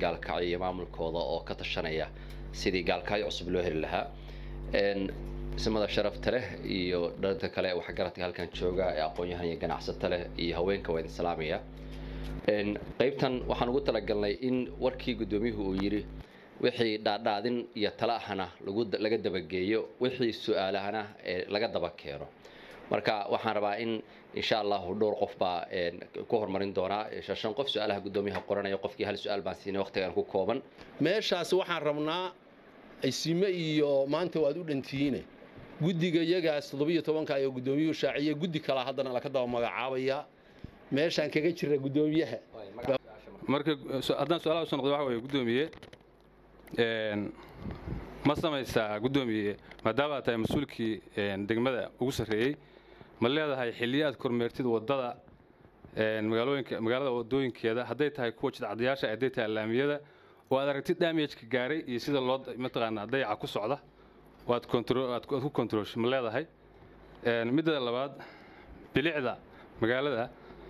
gaalkacyo iyo maamulkooda oo ka tashanaya sidii gaalkacyo cusub loo heli lahaa ismada sharafta leh iyo dhanka kale ee waxgaradka halkan jooga ee aqoon-yahan iyo ganacsato leh iyo haweenka waa idin salaamaya qaybtan waxaan ugu talagalnay in warkii guddoomiyuhu uu yidhi wixii dhaadhaadin iyo tala ahna laga dabageeyo wixii su-aalahana ee laga daba keeno marka waxaan rabaa in insha allahu dhowr qof baa ku horumarin doonaa shan qof su-aalaha guddoomiyaha qoranaya qofkii hal su-aal baan siinay waqtigan ku kooban meeshaas waxaan rabnaa isime iyo maanta waad u dhantihiine guddiga iyagaas toddobiyo tobanka ayaa guddoomiyuhu shaaciye guddi kalaa haddana laka daba magacaabaya meeshaan kaga jira guddoomiyaha marka haddaan su-aalaha usoo noqdo waxa weeye guddoomiye ma samaysaa guddoomiye maadaama aad tahay mas-uulkii degmada ugu sarreeyey ma leedahay xilliyo aad kormeertid waddada magaalooyinka magaalada waddooyinkeeda hadday tahay kuwa jidcadayaasha hadday tahay laamiyada oo aad aragtid damageka gaaray iyo sida loo mataqaanaa dayaca ku socda oo aad aad ku kontroolsho ma leedahay midda labaad bilicda magaalada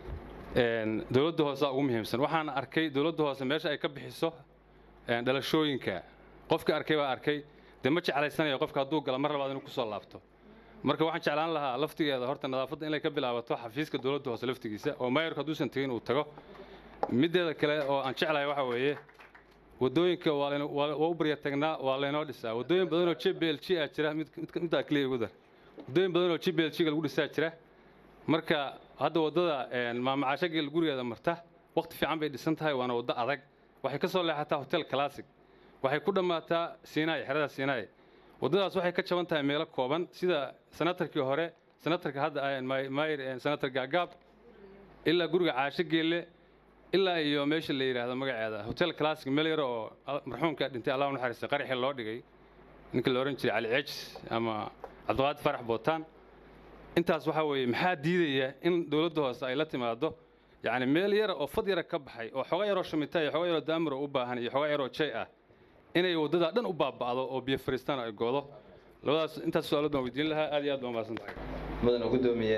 dowladda hoose ugu muhiimsan waxaan arkay dowladda hoose meesha ay ka bixiso dhalashooyinka qofka arkay baa arkay dee ma jeclaysanayo qofka hadduu gala mar labaad inuu kusoo laabto marka waxaan jeclaan lahaa laftigeeda horta nadaafadda inay ka bilaabato xafiiska dowladda hoose laftigiisa oo mayorka hadduusan tegin uu tago mideeda kale oo aan jeclahay waxa weeye waddooyinka waa u barya tagnaa waa laynoo dhisaa waddooyin badan oo j b l g ah jira middaa keliya ugu dar waddooyin badan oo j b l g ga lagu dhisaa jira marka hadda waddada maamacaashageel gurigeeda marta waqti fiican bay dhisan tahay waana waddo adag waxay ka soo leexataa hotel classic waxay ku dhammaataa siinaay xerada siinaay waddadaas waxay ka jaban tahay meelo kooban sida sanatarkii hore sanatarka hadda mayr sanatar gaagaab ilaa guriga caasho geelle ilaa iyo meesha la yidhaahdo magaceeda hotel classic meel yar oo marxuumka dhintay allah u naxariistay qaraxii loo dhigay ninka la odhan jiray cali ceejis ama cabdiqaadir farax bootaan intaas waxaa weeye maxaa diidaya in dowladda hoose ay la timaado yacni meel yara oo fad yara ka baxay oo xoga yaroo shumita iyo xoga yaroo daamiro u baahan iyo xoga yaroo jay ah inay waddadaa dhan u baaba'do oo biyo fariistaan ay goodo labadaas intaas su-aalood baan weydiin lahaa aad iyo aad baan mahadsantahay mudana guddoomiye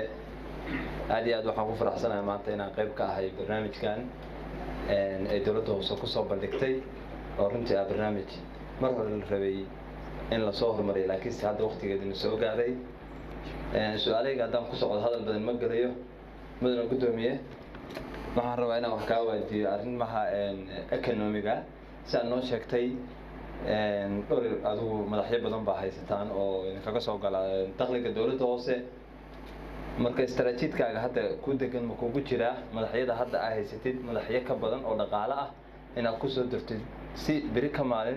aad iyo aad waxaan ku faraxsanahay maanta inaan qayb ka ahay barnaamijkan ay dowladda hoose ku soo bandhigtay oo runtii ah barnaamij mar hore la rabay in lasoo horumariyo laakiinse hadda waqtigeedina soo gaaray su-aalahayga haddaan ku socdo hadal badan ma gelayo mudana guddoomiye waxaan rabaa inaan wax kaa waadiyo arrimaha economiga si aad noo sheegtay dhowr adigu madaxyo badan baa haysataan oo idinkaga soo gala dakhliga dowladda hoose marka istaraatiidkaaga hadda ku degan ma kugu jiraa madaxyada hadda aa haysatid madaxyo ka badan oo dhaqaale ah inaad ku soo dirtid si beri ka maalin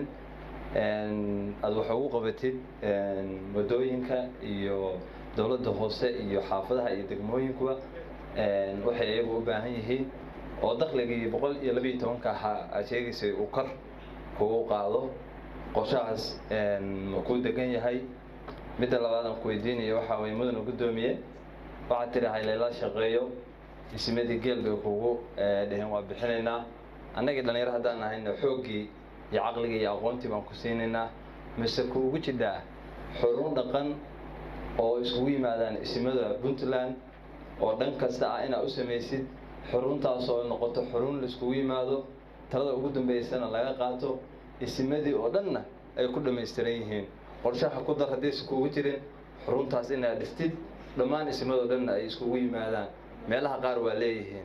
aad wax ugu qabatid waddooyinka iyo dowladda hoose iyo xaafadaha iyo degmooyinkuba waxay iyagu u baahan yihiin oo dakhligii boqol iyo labiiyo tobanka ahaa aad sheegaysay uu kor kugu qaado qorshahaas ma kuu degan yahay midda labaad aan ku weydiinayo waxaa weye mudana guddoomiye waxaad tidhi haylayla shaqeeyo dhismadii geel bay kugu dheheen waa bixinaynaa annagii dhallinyaro haddaan nahayna xooggii iyo caqligii iyo aqoontii baan ku siinaynaa mise kuugu jidhaa xurun dhaqan oo iskugu yimaadaan isimada puntland oo dhan kasta ah inaad u samaysid xuruntaas oo noqoto xurun laiskugu yimaado talada ugu dambeysana laga qaato isimadii oo dhanna ay ku dhammaystiran yihiin qorshaha ku dar haddaysa kuugu jirin xuruntaas inaad dhistid dhammaan isimadoo dhanna ay iskugu yimaadaan meelaha qaar waa leeyihiin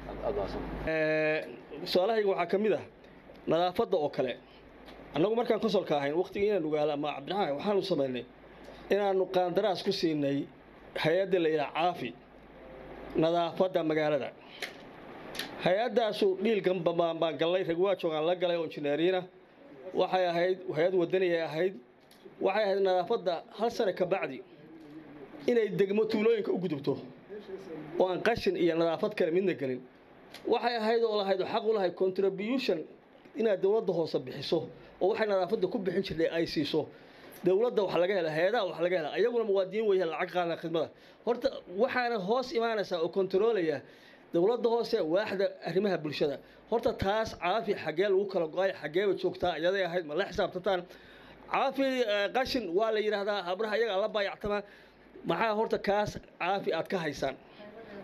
su-aalahayga waxaa ka mid ah nadaafadda oo kale annagu markaan konsolka ahayn waqtigii inaan ogaala ama cabdiraxmaan waxaanu samaynay inaannu qaandaraas ku siinay hay-adda la yidhaha caafi nadaafadda magaalada hay-addaasu dhiilganba baan gallay rag waa joogaan la galay oo injineeriina waxay ahayd hay-ad wadaniyay ahayd waxay ahayd nadaafadda hal sane ka bacdi inay degmo tuulooyinka u gudubto oo aan qashin iyo nadaafad kale midna gelin waxay ahayd oo lahayd oo xaq u lahayd contribution inaad dowladda hoose bixiso oo waxay nadaafadda ku bixin jirtay ay siiso dowladda wax laga hela hay-adaha wax laga hela ayaguna muwaadiniin weya lacag qaadana khidmada horta waxaana hoos imaanaysaa oo kontaroolaya dowladda hoose waaxda arrimaha bulshada horta taas caafi xaggee lagu kala go-ay xaggeeba joogtaa iyaday ahayd ma la xisaabtataan caafi qashin waa la yidhaahdaa habraha iyaga la baayactamaa maxaa horta kaas caafi aad ka haysaan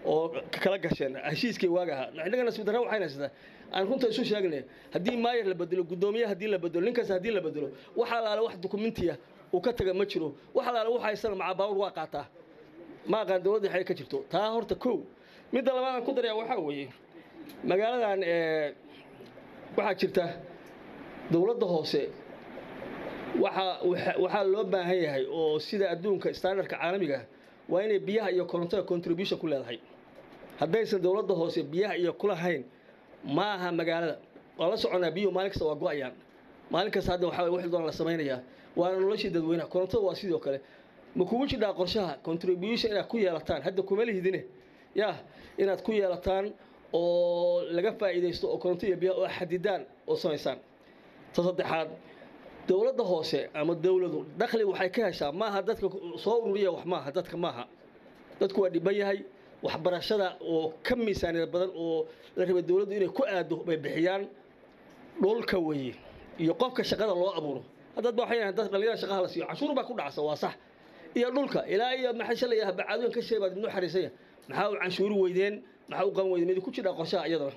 oo kala gasheen heshiiskii waaga ahaa innagana sibdarra waxayna haysataa aan runta isu sheegnay haddii maayar la bedelo guddoomiye haddii la bedelo ninkaas haddii la bedelo wax alaale wax dukumentiya uu ka taga ma jiro wax alaale wax haysana macaa baawur waa qaataa ma aqaan dowladda waxay ka jirto taa horta kow midda labaad aan ku daraya waxaa weeye magaaladan waxaa jirta dowladda hoose waxaa waxaa loo baahan yahay oo sida adduunka standardka caalamiga waa inay biyaha iyo korontada contribution ku leedahay haddaysan dowladda hoose biyaha iyo kulahayn ma aha magaalada waa la soconaa biyuhu maalin kasta waa go-ayaan maalin kasta hadda waxaa wixii doona la samaynayaa waana noloshii dadweynaha korontada waa sidoo kale ma kugu jidhaa qorshaha contribution inaad ku yeelataan hadda kuma lihidine yaa inaad ku yeelataan oo laga faa'iidaysto oo koronto iyo biyaha oo xadidaan oo samaysaan ta saddexaad dowladda hoose ama dowladu dakhli waxay ka heshaa maaha dadka soo ururiya wax maaha dadka maaha dadku waa dhiban yahay waxbarashada oo ka miisaaniyad badan oo la rabay dowladdu inay ku aado bay bixiyaan dhulka weeye iyo qofka shaqada loo abuuro haddad ba waxay dad dhalinyarada shaqaha la siiyo cashuur baa ku dhacsa waa sax iyo dhulka ilaa iyo maxay shalaya bacaadooyin ka sheebaad ibnu xariisaya maxaa u canshuuri weydeen maxaa u qaban weydeen mid ku jidhaa qorshaha iyadana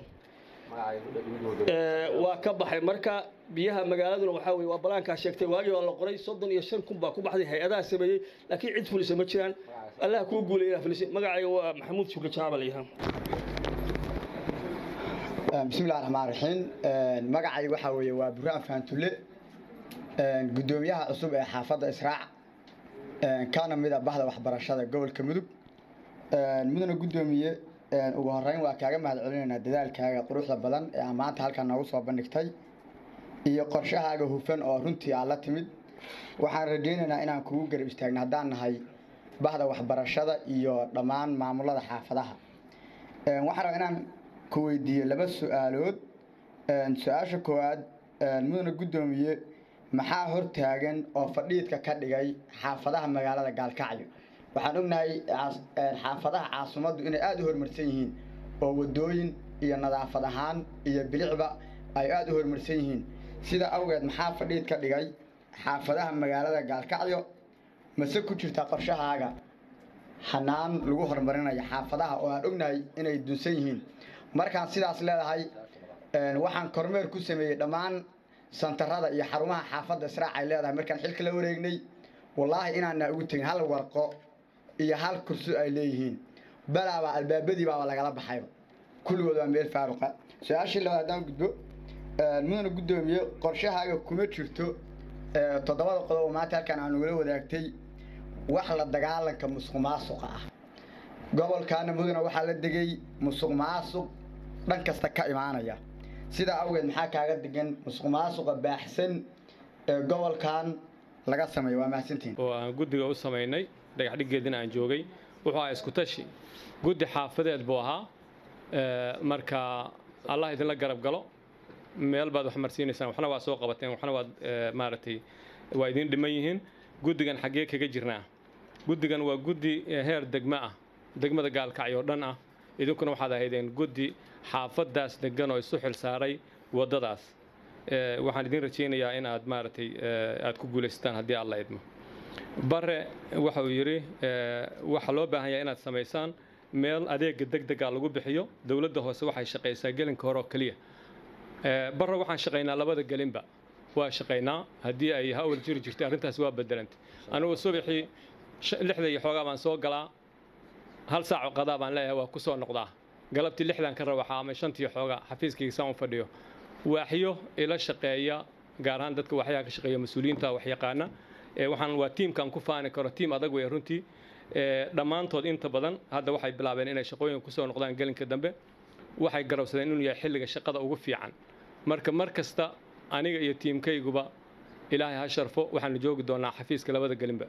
waa ka baxay marka biyaha magaaladuna waxaa weye waa balaankaa sheegtay waagii waa la qoray soddon iyo shan kun baa ku baxday hay-adaha sameeyey laakiin cid fulisa ma jiraan allah kuu guulay inaa fulisay magacayga waa maxamuud shukri jaaba la yidhaha bismillahi raxmaan raxiim magacayga waxaa weeye waa burhaan faantulle guddoomiyaha cusub ee xaafadda israac kana mid a bahda waxbarashada gobolka mudug mudana guddoomiye ugu horeyn waa kaaga mahad celinaynaa dadaalkaaga quruxda badan ee aan maanta halkan noogu soo bandhigtay iyo qorshahaaga hufan oo runtii aad la timid waxaan rajaynaynaa inaan kugu garab istaagno haddaan nahay bahda waxbarashada iyo dhammaan maamulada xaafadaha waxaan rabaa inaan ku weydiiyo laba su-aalood su-aasha koowaad mudana guddoomiye maxaa hortaagan oo fadhiidka ka dhigay xaafadaha magaalada gaalkacyo waxaan ognahay xaafadaha caasimaddu inay aada u horumarsan yihiin oo wadooyin iyo nadaafad ahaan iyo bilicba ay aada u horumarsan yihiin sida awgeed maxaa fadhiid ka dhigay xaafadaha magaalada gaalkacyo mase ku jirta qorshahaaga xanaan lagu horumarinayo xaafadaha oo aan ognahay inay dunsan yihiin markaan sidaas leedahay waxaan kormeer ku sameeyey dhammaan santarada iyo xarumaha xaafadda israac ay leedahay markaan xilka la wareegnay wallaahi inaana ugu tegin hal warqo iyo hal kurso ay leeyihiin balaaba albaabadii baaba lagala baxayba kulligood waa meel faaruqa su-aashii labaad haddaan gudbo mudana guddoomiye qorshahaaga kuma jirto toddobada qodob oo maanta halkan aan ugala wadaagtay wax la dagaalanka musuq maasuqa ah gobolkaana mudana waxaa la degay musuq maasuq dhan kasta ka imaanaya sidaa awgeed maxaa kaaga degan musuq maasuqa baaxsan ee gobolkan laga sameeyo waa mahadsantihin oo aan guddiga u samaynay dhagax dhiggeedina aan joogay wuxuu ahaa isku tashi guddi xaafadeed buu ahaa marka allah idinla garab galo meel baad wax marsiinaysaan waxna waa soo qabateen waxna waad maaragtay waa idin dhiman yihiin guddigan xaggee kaga jirnaa guddigan waa guddi heer degmo ah degmada gaalkacyo oo dhan ah idinkuna waxaad ahaydeen guddi xaafadaas degan oo isu xil saaray waddadaas waxaan idin rajaynayaa in aad maaragtay aad ku guulaysataan haddii alla idmo bare waxa uu yidhi waxaa loo baahan yahay inaad samaysaan meel adeega deg dega lagu bixiyo dowladda hoose waxay shaqaysaa gelinka hore oo keliya bare waxaan shaqaynaa labada gelinba waa shaqaynaa haddii ay hawl jiri jirtay arrintaas waa bedelantay anigu subaxii lixda iyo xoogaa baan soo galaa hal saaco qadaa baan leeyahay waa ku soo noqdaa galabtii lixdan ka rawaxa ama shantii xoogaa xafiiskayga saan u fadhiyo waaxyo ila shaqeeya gaar ahaan dadka waxyaha ka shaqeeya mas-uuliyiinta waxyaqaana waxaan waa tiimkan ku faani karo tiim adag wey runtii dhammaantood inta badan hadda waxay bilaabeen inay shaqooyinka kusoo noqdaan gelinka dambe waxay garowsadeen inuu yahay xilliga shaqada ugu fiican marka mar kasta aniga iyo tiimkayguba ilaahay ha sharfo waxaanu joogi doonaa xafiiska labada gelinba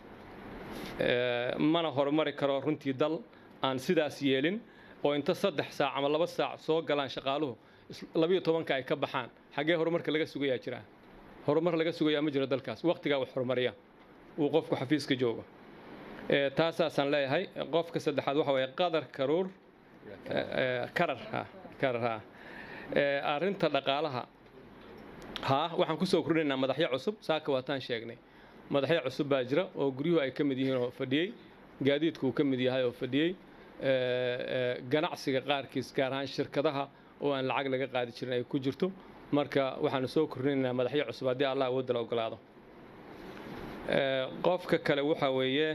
mana horumari karo runtii dal aan sidaas yeelin oo inta saddex saac ama laba saac soo galaan shaqaaluhu labiyo tobanka ay ka baxaan xaggee horumarka laga sugayaa jiraa horumar laga sugayaa ma jiro dalkaas waqtigaa wax horumariya uu qofku xafiiska joogo taasaasaan leeyahay qofka saddexaad waxa weeye qadar karuur karar ha karar ha arrinta dhaqaalaha haa waxaan kusoo kordhinaynaa madaxyo cusub saaka waataan sheegnay madaxyo cusub baa jira oo guryuhu ay ka mid yihiin oo fadhiyey gaadiidku uu ka mid yahay oo fadhiyey ganacsiga qaarkiis gaar ahaan shirkadaha oo aan lacag laga qaadi jirin ay ku jirto marka waxaanu soo kordhinaynaa madaxyo cusub haddii allah awoodda la ogolaado qofka kale waxaa weeye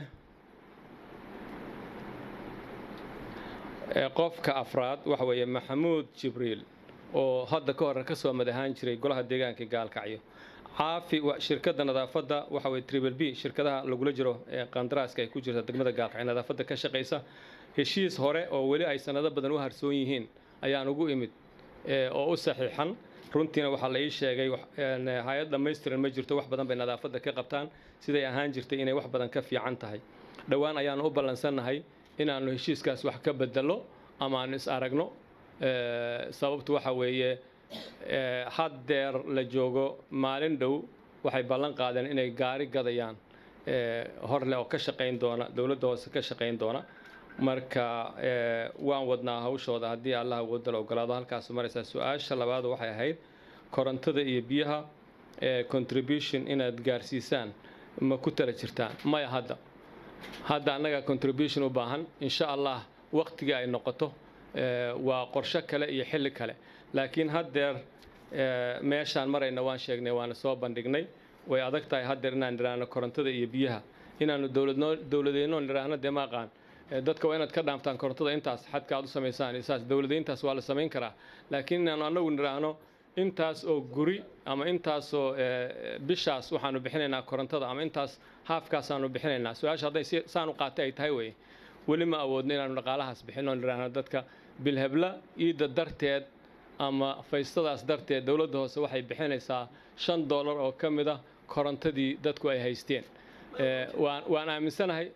qofka afraad waxa weeye maxamuud jibriil oo hadda ka hore ka soo madahaan jiray golaha deegaanka gaalkacyo caafi shirkadda nadaafadda waxa weye triple b shirkadaha lagula jiro qandaraaska ay ku jirta degmada gaalkacyo nadaafadda ka shaqaysa heshiis hore oo weli ay sanado badan u harsoon yihiin ayaan ugu imid oo u saxiixan runtiina waxaa la ii sheegay hay-ad dhammaystiran ma jirto wax badan bay nadaafadda ka qabtaan siday ahaan jirtay inay wax badan ka fiican tahay dhowaan ayaanu u ballansannahay inaannu heshiiskaas wax ka bedelo ama aanu is aragno sababtu waxa weeye haddeer la joogo maalin dhow waxay ballan qaadeen inay gaari gadayaan horleh oo ka shaqayn doona dowladda hoose ka shaqayn doona marka waan wadnaa hawshooda haddii allah awoodda la ogolaado halkaas maraysaa su-aasha labaad waxay ahayd korontada iyo biyaha contribution inaad gaarsiisaan ma ku tala jirtaan maya hadda hadda annaga contribution u baahan insha allah waqtigii ay noqoto waa qorsho kale iyo xilli kale laakiin haddeer meeshaan marayna waan sheegnay waana soo bandhignay way adag tahay haddeer inaan nidhaahno korontada iyo biyaha inaanu dowladeyno nidhaahno dee ma aqaan dadka waa inaad ka dhaamtaan korontada intaas xadka aad u samaysaan saas dowladayntaas waa la samayn karaa laakiin inaanu annagu nidhaahno intaas oo guri ama intaasoo bishaas waxaanu bixinaynaa korontada ama intaas haafkaasaanu bixinaynaa su-aasha hadday saan u qaatay ay tahay weye weli ma awoodno inaanu dhaqaalahaas bixino nidhaahno dadka bilhebla iidda darteed ama faystadaas darteed dowladda hoose waxay bixinaysaa shan dollar oo ka mid ah korontadii dadku ay haysteen waan aaminsanahay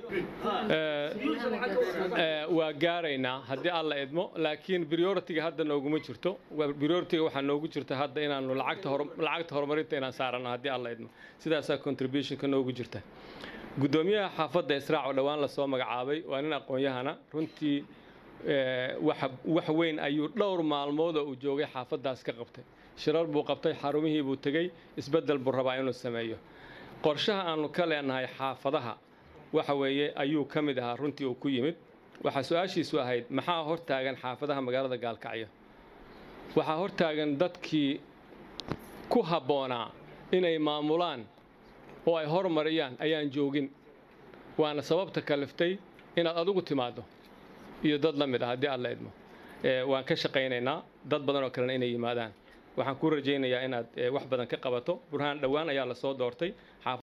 waa gaaraynaa haddii alla idmo laakiin prioritiga hadda nooguma jirto prioritiga waxaa noogu jirta hadda inaanu lacagta lacagta horumarinta inaan saarano haddii alla idmo sidaasaa contributionka noogu jirta guddoomiyaha xaafadda israac oo dhowaan lasoo magacaabay waa nin aqoon-yahana runtii wax weyn ayuu dhowr maalmood oo uu joogay xaafaddaas ka qabtay shirar buu qabtay xarumihii buu tegey isbeddel buu rabaa inuu sameeyo qorshaha aanu ka leenahay xaafadaha waxa weeye ayuu ka mid ahaa runtii uu ku yimid waxaa su-aashiisu ahayd maxaa hortaagan xaafadaha magaalada gaalkacyo waxaa hortaagan dadkii ku habboonaa inay maamulaan oo ay hormariyaan ayaan joogin waana sababta kaliftay inaad adigu timaaddo iyo dad la mid ah haddii aad la idmo waan ka shaqaynaynaa dad badan oo kalena inay yimaadaan waxaan ku rajaynayaa inaad wax badan ka qabato burhaan dhowaan ayaa lasoo doortay